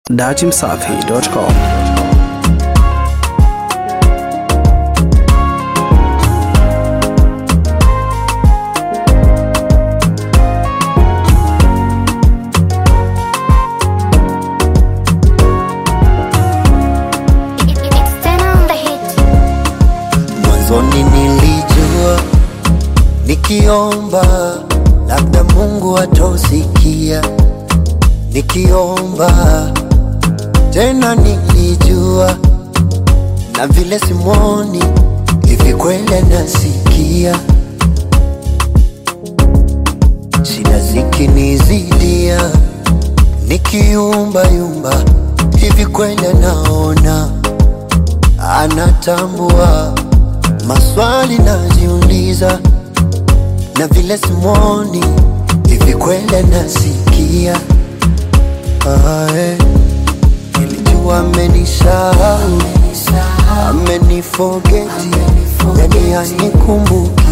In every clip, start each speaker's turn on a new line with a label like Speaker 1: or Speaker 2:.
Speaker 1: datimsafi.com.
Speaker 2: It's ten on the hit.
Speaker 3: Mwanzoni nilijua nikiomba labda Mungu atosikia, nikiomba tena nilijua na vile simwoni hivi kweli anasikia, shida zikinizidia nikiumba yumba hivi kweli anaona anatambua maswali najiuliza, na vile simwoni hivi kweli anasikia. Ah, eh. Nilijua amenisahau, amenifogeti, yani hanikumbuki,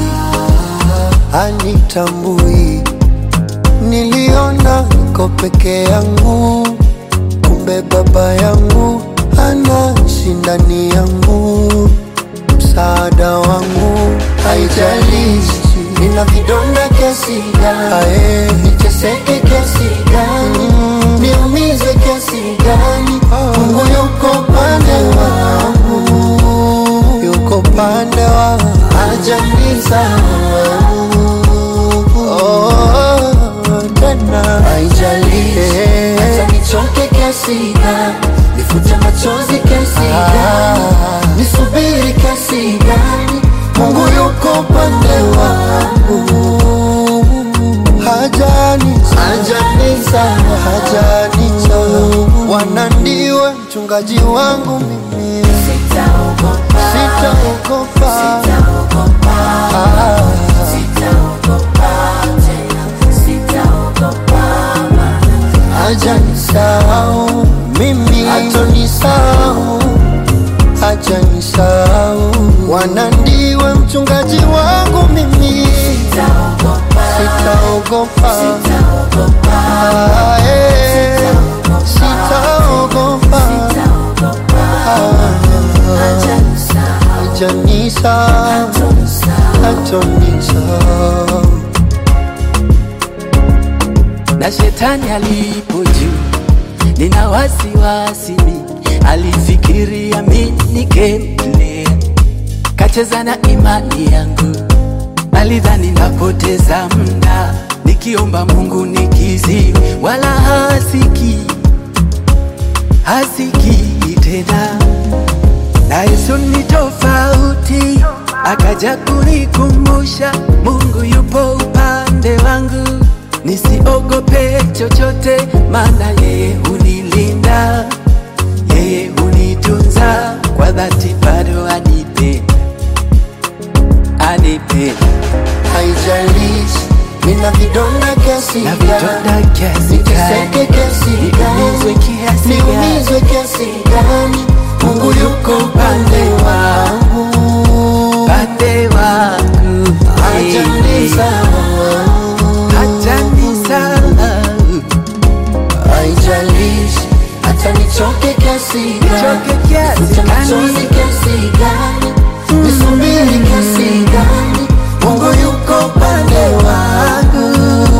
Speaker 3: hanitambui. Niliona niko peke yangu, kumbe baba yangu anaishi ndani yangu msaada wangu, haijalishi nina vidonda kiasi gani, niteseke kiasi gani, niumizwe kiasi gani, Mungu yuko pande wangu, yuko pande wangu, hajanisahau oh, tena haijalishi hata nichoke kiasi gani, nifute machozi kiasi gani, nisubiri kiasi gani, Mungu yuko pande wangu, hajani hajanisa hajanisa, Bwana ndiwe mchungaji wangu mimi, sitaogopa Ah. hajanisahau mimi, hatonisahau, hajanisahau. Bwana ndiwe mchungaji wangu mimi, sitaogopa, Ah, eh, sitaogopa, Ah, hajanisahau, hatonisahau.
Speaker 4: na shetani alipo juu, nina wasiwasi mi, alifikiria mi nikemlea, kacheza na imani yangu, alidhani napoteza mda, nikiomba Mungu nikizi, wala hasiki hasiki tena na Yesu ni tofauti, akaja kunikumbusha Mungu yupo upande wangu, nisiogope chochote, maana yeye hunilinda, yeye hunitunza kwa dhati, bado anipenda, anipenda
Speaker 3: haijalishi nina vidonda kiasi
Speaker 4: na
Speaker 3: gani,
Speaker 4: vidonda kiasi
Speaker 3: niteseke
Speaker 4: gani,
Speaker 3: kiasi
Speaker 4: niumizwe
Speaker 3: gani,
Speaker 4: kiasi gani,
Speaker 3: niumizwe kiasi gani, Mungu yuko upande wangu,
Speaker 4: pande wangu
Speaker 3: hajanisahau,
Speaker 4: hajanisahau
Speaker 3: haijalishi hata nichoke kiasi
Speaker 4: Nichoke
Speaker 3: gani,
Speaker 4: kiasi
Speaker 3: nifute
Speaker 4: gani.
Speaker 3: machozi kiasi gani, nisubiri kiasi gani, Mungu yuko upande wangu,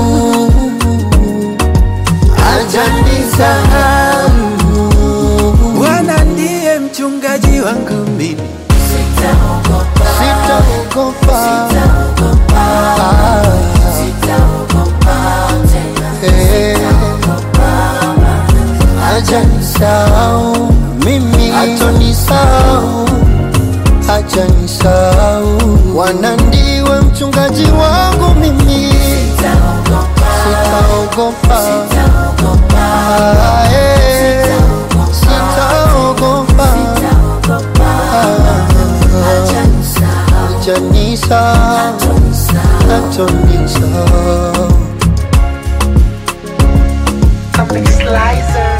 Speaker 3: hajanisahau.
Speaker 4: Bwana ndiye mchungaji wangu mimi,
Speaker 3: Sitaogopa. Eh. Hajanisahau mimi, hatonisahau, hajanisahau. Bwana ndiwe mchungaji wangu mimi, sitaogopa, Ah, eh. sitaogopa, hajanisahau, hatonisahau.
Speaker 5: Comic Slicer.